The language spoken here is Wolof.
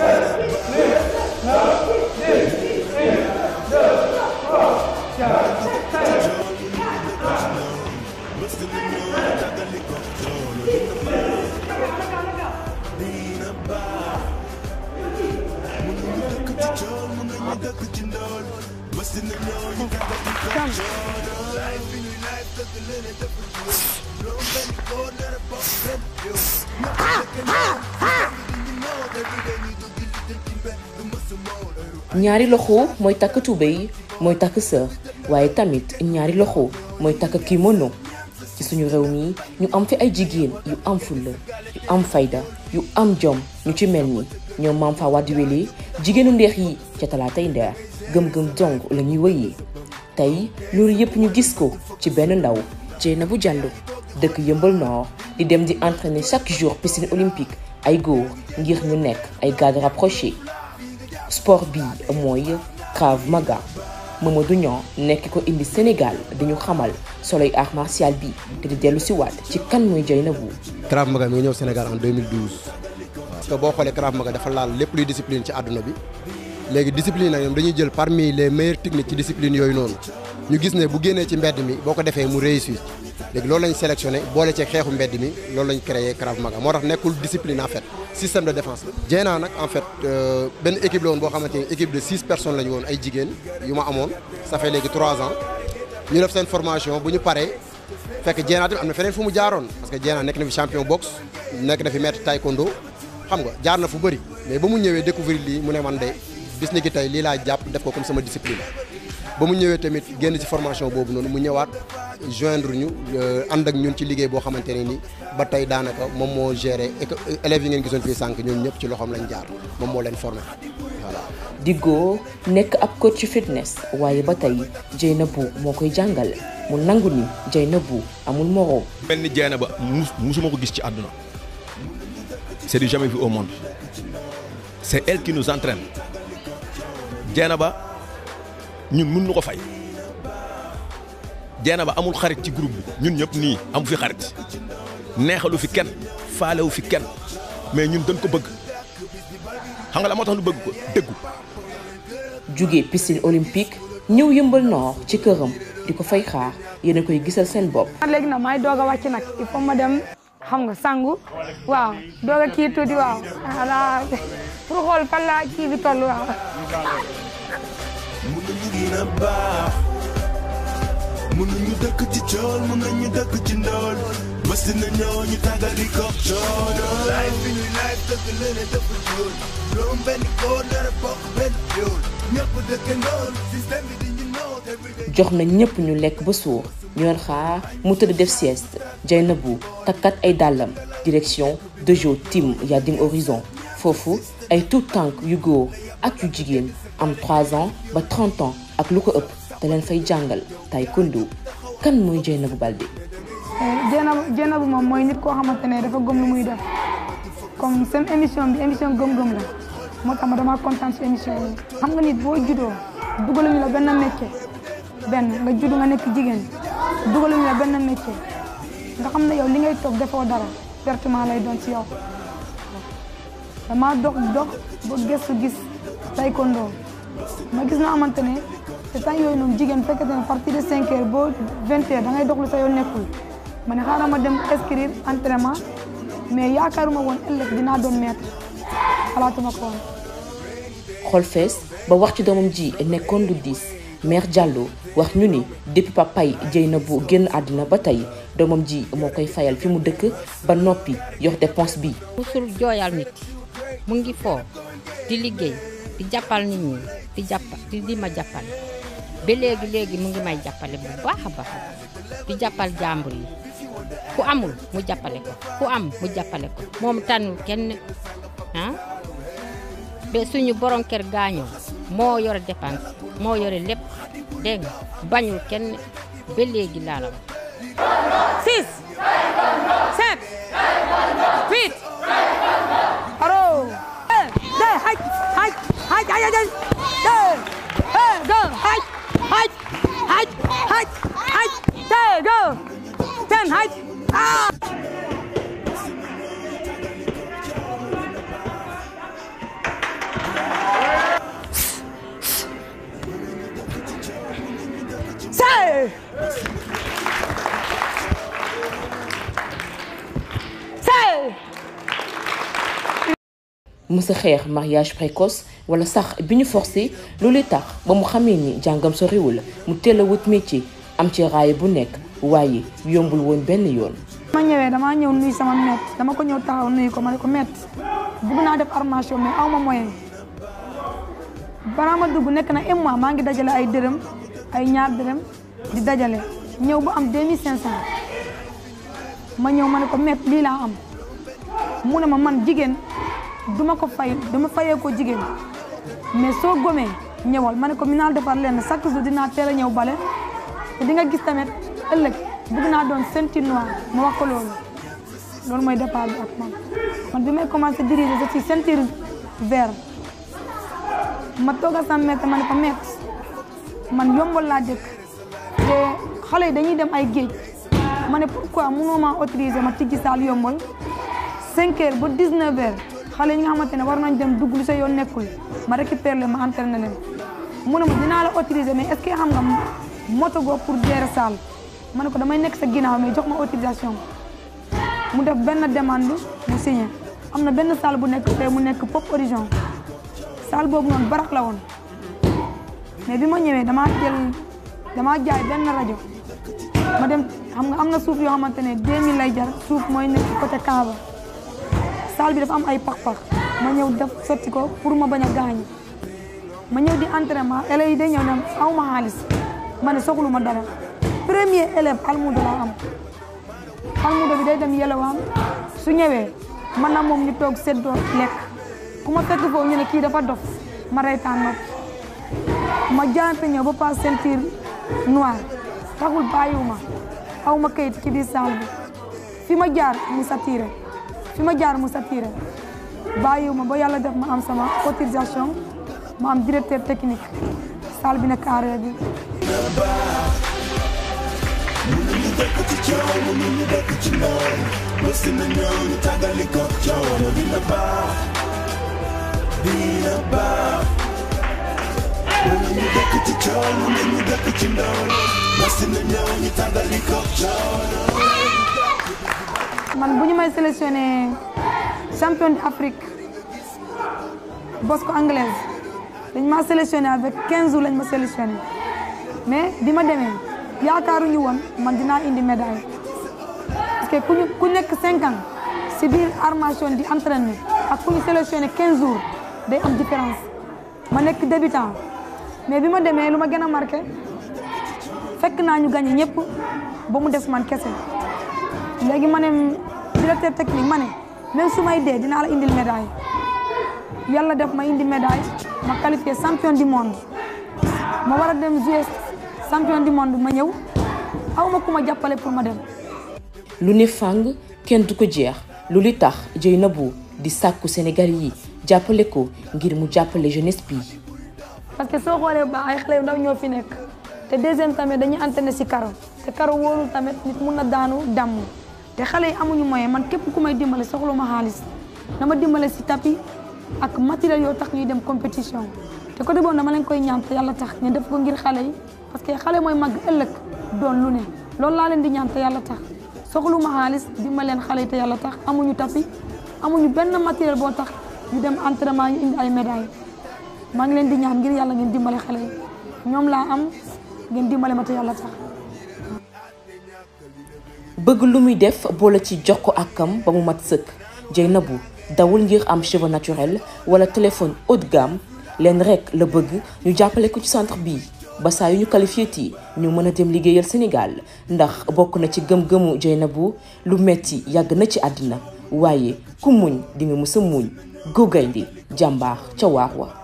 ñaari loxo mooy takk tubéy mooy takk sër waaye tamit ñaari loxo mooy takk kimono ci suñu réew mi ñu am fi ay jigéen yu am fulla yu am fayda yu am jom ñu ci mel ni ñoom maam fa waddi wele jigéenu ndeex yi ca talaatay ndeer gëm-gëm dong la ñuy wëyee tey loolu yépp ñu gis ko ci benn ndaw Dieynabou Diallo dëkk Yëmbal Nord di dem di entraîner chaque jour piscine olympique ay góor ngir ñu nekk ay gardes rapprochés sport bi mooy Krav Maga Mamadou Niang nekk ko indi Sénégal di ñu xamal soloy art martial bi te di dellu si waat ci kan mooy Dieynabou Krav Maga mi ngi ñëw Sénégal en 2012 parce que boo xoolee Krav Maga dafa laal lépp luy discipline ci àdduna bi léegi discipline nag ñoom dañuy jël parmi les meilleures techniques ci discipline yooyu noonu ñu gis ne bu génnee ci mbedd mi boo ko defee mu réussir léegi loolu lañ sélectionné boole ci xeexu mbedd mi loolu lañ créé Krav Maga moo tax nekkul discipline en fait système de défense la. Dieyna nag en fait benn équipe la woon boo xamante ni équipe de six personnes la ñu woon ay jigéen yu ma amoon ça fait léegi trois ans ñu def seen formation bu ñu paree fekk Dieyna tamit am na feneen fu mu jaaroon parce que Dieyna nekk na fi champion boxe nekk na fi maître taekwondo xam nga jaar na fu bëri mais ba mu ñëwee découvrir lii mu ne man de bis ni ki tey lii laa jàpp def ko comme sama discipline ba mu ñëwee tamit génn ci formation boobu noonu mu ñëwaat joindre ñu ànd ak ñun ci liggéey boo xamante ne ni ba tey daanaka moom moo géré élèves yi ngeen gisoon fii sànq ñoom ñëpp ci loxoom lañ jaar moom moo leen formé voilà. Diggo nekk ab coach fitness waaye ba tey Dieynabou moo koy jàngal mu nangu ni Dieynabou amul moroom. mel ni Dieynaba mus musuma ko gis ci àdduna c'est du jamais vu au monde c'est elle qui nous entraîne Dieynaba ñun mun nu ko fay Dieynaba amul xarit ci groupe bi ñun ñëpp nii amu fi xarit neexalu fi kenn faalewu fi kenn mais ñun dañ ko bëgg xam nga la moo tax lu bëgg ko dëggu jóge piscine olympique ñëw Yëmbal Nord ci këram di ko fay xaar yéen a koy gisal seen bopp. léegi nag may doog a wàcc nag il faut ma dem xam nga sangu waaw doog a kii tuuti waaw voilà pour xool fan la kii bi toll waaw. mun nañu gën a baax mun nañu dëkk ci cool mun nañu dëkk ci ndool bés dina ñëw ñu tàggali ko coono life bi ñuy life dëgg lene dëpp jool loolu benn góor dara bokk benn yoon ñëpp dëkk ndool système bi di ñu noot everyday jox na ñëpp ñu lekk ba suur ñu doon xaar mu tëdd def sieste Dieynabou takkat ay dàllam direction Dojo Team Yading Horizon foofu ay tout tànk yu góor ak yu jigéen am 3 ans ba 30 ans ak lu ko ëpp te leen fay jàngal taekwondo kan mooy Dieynabou Baldé Dieynabou Dieynabou moom mooy nit koo xamante ne dafa gëm lu muy def comme seen émission bi émission gëm-gëm la moo tax ma dama kontaan si émission bi xam nga nit boo juddoo dugaluñu la benn métier benn nga judd nga nekk jigéen dugaluñu la benn métier nga xam ne yow li ngay toog defoo dara pertement lay doon si yow dama dox dox ba gëstu gis taekwondo ma gis na xamante ne te temps yooyu noonu jigéen fekkete ne partir de 5 heures ba 20 heures da ngay dox lu sa yoon nekkul ma ne xaaral ma dem inscrire entraînement mais yaakaaruma woon ëllëg dinaa doon maître xalaatuma ko woon. xol fees ba wax ci doomam ji nekkoon lu diis mère Diallo wax ñu ni depuis papay Dieynabou génn àddina ba tey doomam ji moo koy fayal fi mu dëkk ba noppi yor dépense bi. musul jooyal nit mu ngi foo di liggéey di jàppal nit ñi di jàpp di di ma jàppale ba léegi léegi mu ngi may jàppale bu baax a baax di jàppal jàmbur yi ku amul mu jàppale ko ku am mu jàppale ko moom tànnul kenn ah ba suñu borom kër gaañoo moo yore dépense moo yore lépp dégg nga bañul kenn ba léegi laa la wax. six sept huit aro de haj haj haj haj haj de hey go haj haj haj haj haj de go ten haj ah mësa xeex mariage précoce wala sax bi ñu forcé loolu tax ba mu xamee ni jàngam soriwul mu teel a wut métier am ci raaya bu nekk waaye yombul woon benn yoon. ma ñëwee damaa ñëw nuyu sama met dama ko ñëw taxaw nuyu ko ma ne ko met bugg naa def armation mais aw ma moyen balaa ma dugg nekk na un mois maa ngi dajale ay dërëm ay ñaar dërëm di dajale ñëw ba am 2500 ma ñëw ma ne ko met lii laa am mu ne ma man jigéen duma ko fay dama fayee ko jigéen mais soo gomee ñëwal ma ne ko mi naa defar leen chaque jour dinaa teel a ñëw bale te di nga gis tamit ëllëg bëgg naa doon ceinture noire ma wax ko loolu loolu mooy départ bi ak man man bi may commencé diriger je suis ceinture vert ma toog a sama maître ma ne ko maître man yombal laa dëkk te xale yi dañuy dem ay géej ma ne pourquoi mënoo maa autoriser ma tijji saal yombal 5 heures ba 19 heures xale yi nga xamante ne war nañ dem dugg lu sa yoon nekkul ma récupère leen ma entraîné leen mu ne ma dinaa la autoriser mais est-ce que xam nga moto go pour gérer salle ma ne ko damay nekk sa ginnaaw mais jox ma autorisation mu def benn demande mu signé am na benn salle bu nekk fee mu nekk pop origine salle boobu noonu barak la woon mais bi ma ñëwee damaa jël damaa jaay benn rajo ma dem xam nga am na suuf yoo xamante ne 2000 lay jar suuf mooy nekk côté Kaaba salle bi dafa am ay pax-pax ma ñëw def sotti ko pour ma bañ a gaañu ma ñëw di entraînement élèves yi day ñëw ne aw ma xaalis ma ne soxlu ma dara premier élève almudo laa am almudo bi day dem yelewaan su ñëwee man na moom ñu toog seddoo lekk ku ma fekk foofu ñu ne kii dafa dof ma reytaan noppi ma jaante ñëw ba pas ceinture noire taxul bàyyiwuma aw ma kayit ci biir salle bi fi ma jaar mu satiré fi ma jaar mu satiré bàyyiwuma ba yàlla def ma am sama autorisation ma am directeur technique salle bi nekk arrêt bi mënuñu dëkk ci coow mënuñu dëkk ci ndaw bés dina ñëw ñu tàggali ko coow dina baax dina baax mënuñu dëkk ci coow mënuñu dëkk ci ndaw bés dina ñëw ñu tàggali ko coow man bu ñu may sélectionné champion d'Afrique bosco anglaise dañ ma sélectionné avec 15 jours lañ ma sélectionné mais bi ma demee yaakaaruñu woon man dinaa indi médaille parce que ku ñu ku nekk 5 ans si biir armation di entraîner ak ku ñu sélectionné 15 jours day am différence ma nekk débutant mais bi ma demee lu ma gën a marqué fekk naa ñu gagné ñëpp ba mu des man kese léegi ma ne directeur technique ma ne même su may dee dinaa la indil médaille yàlla def ma indi médaille ma qualifié champion du monde ma war a dem jouer champion du monde ma ñëw aw ma ku ma jàppale pour ma dem. lu ne fàng kenn du ko jeex lu li tax Dieynabou di sàkku Sénégal yi jàppale ko ngir mu jàppale jeunesse bi. parce que soo xoolee ba ay xale yu ndaw ñoo fi nekk te deuxième tamit dañuy entraîné si karo te karo wóorul tamit nit mun na daanu damm te xale yi amuñu moyen man képp ku may dimbale soxla ma xaalis na ma dimbale si tapis ak matériel yoo tax ñuy dem compétition te côté boobu dama leen koy ñaan te yàlla tax ñu def ko ngir xale yi parce que xale mooy màgg ëllëg doon lu ne loolu laa leen di ñaan te yàlla tax soxlu ma xaalis dimbale leen xale yi te yàlla tax amuñu tapis amuñu benn matériel boo tax ñu dem entraînement ñu indi ay médailles maa ngi leen di ñaan ngir yàlla ngeen dimbale xale yi ñoom laa am ngeen dimbale ma te yàlla tax. bëgg lu muy def boole ci jox ko akam ba mu mat sëkk Dieynabou dawul ngir am cheveux naturel wala téléphone haut de gamme leen rek la bëgg ñu jàppale ko ci centre bii ba saa yu ñu qualifié ti ñu mën a dem liggéeyal Sénégal ndax bokk na ci gëm-gëmu Dieynabou lu metti yàgg na ci àddina waaye ku muñ di nga mës a muñ góogayndi jàmbaar ca waax wa